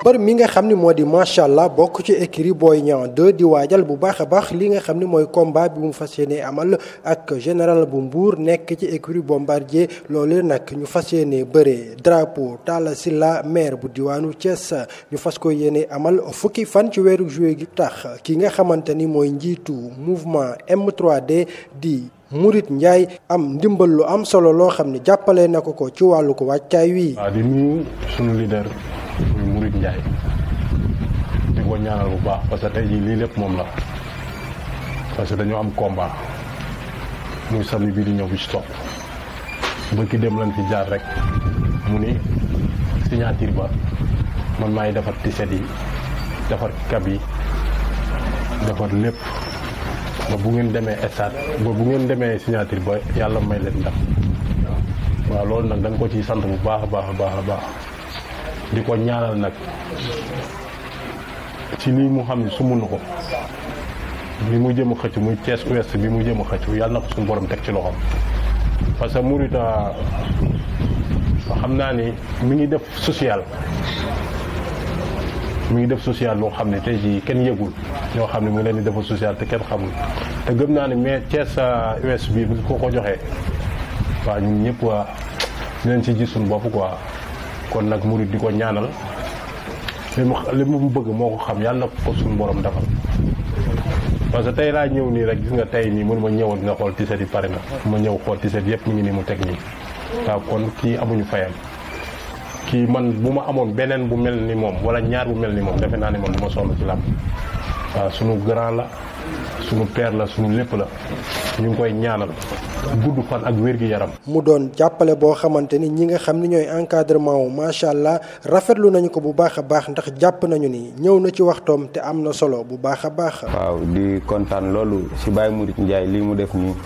mbër mi nga xam ni moo di macha allah bokk ci écurie Boy Niang 2 di waajal bu baax a baax li nga xam ni mooy combat bi mu fas yéene amal ak général bu Mbour nekk ci écurie Bombardier loolu nag ñu fas yéene bëree drapeau Talla Sylla maire bu diwaanu Thiès ñu fas ko yéene amal fukki fan ci weeru juillet gi tax ki nga xamante ni mooy njiitu mouvement M3D di. Murit Ndiaye am ndimbal lu am solo loo xam ne jàppale na ko ko ci wàllu ko wàccaay wi. waaw di nuyu sunu leader muy Murit Ndiaye di ko ñaanal bu baax parce que tey jii lii lépp moom la parce que dañoo am combat muy samedi bii di ñëw bi ci topp ba ki dem lañ fi jaar rek mu ni signature ba man maay defar tiset yi defar kab yi defar lépp. ba bu ngeen demee stade ba bu ngeen demee signature ba yàlla may leen ndam waaw loolu nag da nga ko ciy sant bu baax a baax a baax a baax di ko ñaanal nag ci lii mu xam ne sumu na ko bi mu jëm a xëcc muy Thiès Ouest bi mu jëm a xëcc yàlla na ko suñu borom teg ci loxoom parce que Mouride xam naa ni mi ngi def social mi ngi def social loo xam ne tey jii kenn yëgul ñoo xam ne mu ngi leen di defal social te kenn xamul te gëm naa ne mais Thiès US bi bu ko ko joxee waaw ñun ñëpp waa dinañ ci gis suñu bopp quoi kon nag murid di ko ñaanal li mu li mu bëgg moo ko xam yàlla na ko suñu borom defal. parce que tey laa ñëw nii rek gis nga tey nii mënu ma ñëwal nga xool tiset yi pare na ma ñëw xool tiset yëpp mu ngi nii mu teg nii waaw kon kii amuñu fayam. kii man bu ma amoon beneen bu mel ni moom wala ñaar bu mel ni moom defe naa ni man du ma sonn ci làmb waaw sunu grand la sunu père la sunu lépp la ñu ngi koy ñaanal gudd fan ak wér gi yaram. mu doon jàppale boo xamante ni ñi nga xam ni ñooy encadrement wu macha allah rafetlu nañu ko bu baax a baax ndax jàpp nañu ni ñëw na ci waxtoom te am na solo bu baax a baax. waaw di kontaan loolu si Baye Mouride Ndiaye lii mu def nii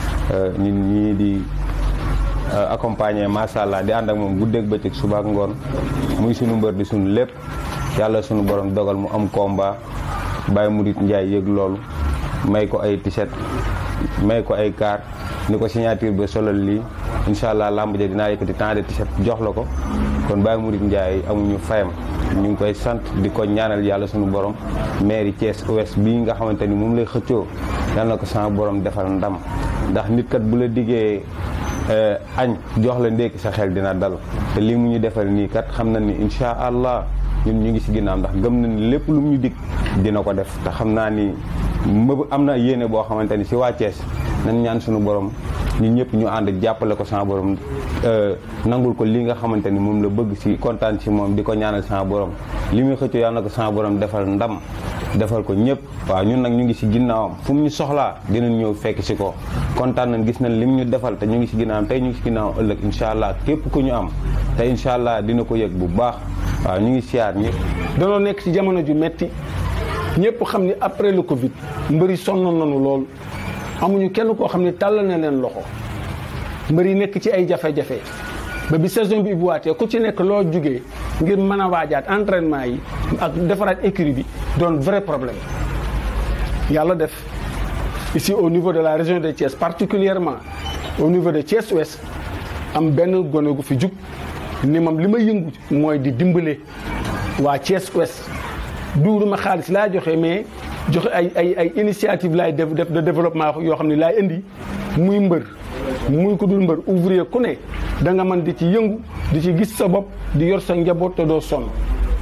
ñun ñii di. accompagné macha allah di ànd ak moom guddeeg bëccëg suba ak ngoon muy sunu mbër di sunu lépp yàlla sunu borom dogal mu am combat Baye Murit Ndiaye yëg loolu may ko ay t-shirt may ko ay kaar ni ko signature ba solal lii incha allah lamb ja dinaa yëkkati temps de t-shirt jox la ko kon Baye Murit Ndiaye amuñu fayam ñu ngi koy sant di ko ñaanal yàlla sunu borom mairie Thiès Ouest bii nga xamante ni moom lay xëccoo yàlla na ko sama borom defal ndam ndax nit kat bu la diggee. añ jox la ndékki sa xel dina dal te lii mu ñu defal nii kat xam na ni incha allah ñun ñu ngi si ginnaaw ndax gëm na ni lépp lu mu ñu dig dina ko def te xam naa ni mëb am na yéene boo xamante ni si waa Thiès nañ ñaan suñu borom ñun ñëpp ñu ànd jàppale ko sama borom nangul ko li nga xamante ni moom la bëgg si kontaan si moom di ko ñaanal sama borom li muy xëccoo yàlla na ko sama borom defal ndam defal ko ñëpp waaw ñun nag ñu ngi si ginnaawam fu mu ñu soxlaa dinañ ñëw fekk si ko kontaan nañ gis nañ lim ñu defal te ñu ngi si ginnaawam tey ñu ngi si ginnaawam ëllëg incha allah képp ku ñu am te incha allah dina ko yëg bu baax waaw ñu ngi siyaar ñëpp. danoo nekk si jamono ju metti ñëpp xam ni après le Covid mbëri sonn nañu lool amuñu kenn koo xam ne tàllal na leen loxo mbër yi nekk ci ay jafe-jafe ba bi saison bi ubbiwaatee ku ci nekk loo jugee ngir mën a waajaat entraînement yi ak defaraat écurie bi doon vrai problème yàlla def ici au niveau de la région de Thiès particulièrement au niveau de Thiès Ouest am benn gone gu fi jug ni moom li ma yëngu mooy di dimbale waa Thiès Ouest duuruma xaalis laa joxe mais joxe ay ay ay initiative laay def def de développement yoo xam ne laay indi muy mbër muy ko dul mbër ouvrier ku ne da nga mën di ci yëngu di ci gis sa bopp di yor sa njaboot te doo sonn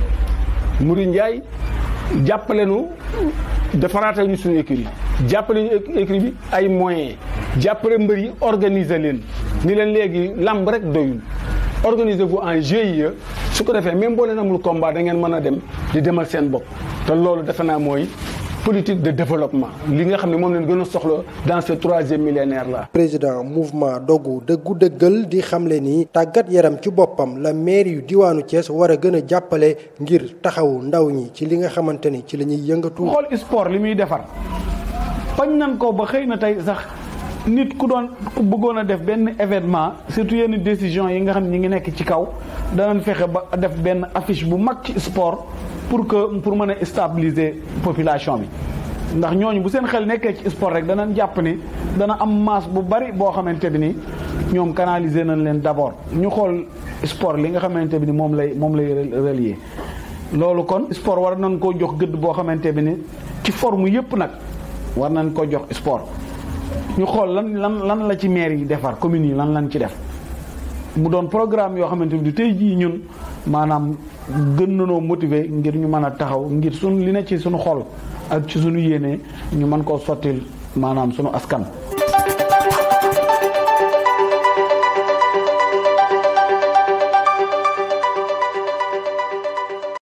Mouride Ndiaye jàppale nu defaraatal ñu suñu écurie jàppale ñu écurie bi ay moyens jàppale mbër yi organiser leen ni leen léegi lamb rek doyul organisez vous en GIE su ko defee même boo leen amul combat da ngeen mën a dem di demal seen bopp te loolu defe naa mooy politique de développement li nga xam ne moom leen gën a soxla dans ce troisième millénaire là. président mouvement dogu dëggu dëggal di xamle ni tàggat yaram ci boppam la maire yu diwaanu Thiès war a gën a jàppale ngir taxawu ndaw ñi ci li nga xamante ni ci la ñuy yëngatu. xool sport li muy defar bañ nan ko ba xëy na tey sax nit ku doon ku bëggoon a def benn événement surtout yenn décision yi nga xam ne ñi ngi nekk ci kaw danañ fexe ba def benn affiche bu mag ci sport. pour que pour mën a stabiliser population bi ndax ñooñu bu seen xel nekkee ci sport rek danañ jàpp ni dana am masse bu bari boo xamante bi ni ñoom canaliser nañ leen d'abord ñu xool sport li nga xamante bi ni moom lay moom lay relier loolu kon sport war nañ koo jox gëdd boo xamante bi ni ci forme yëpp nag war nañ ko jox sport ñu xool lan lan lan la ci maire yi defar communes yi lan lan ci def mu doon programme yoo xamante ni tey jii ñun maanaam gën nanoo motiver ngir ñu mën a taxaw ngir sun li ne ci suñu xol ak ci suñu yéene ñu mën koo sottil maanaam suñu askan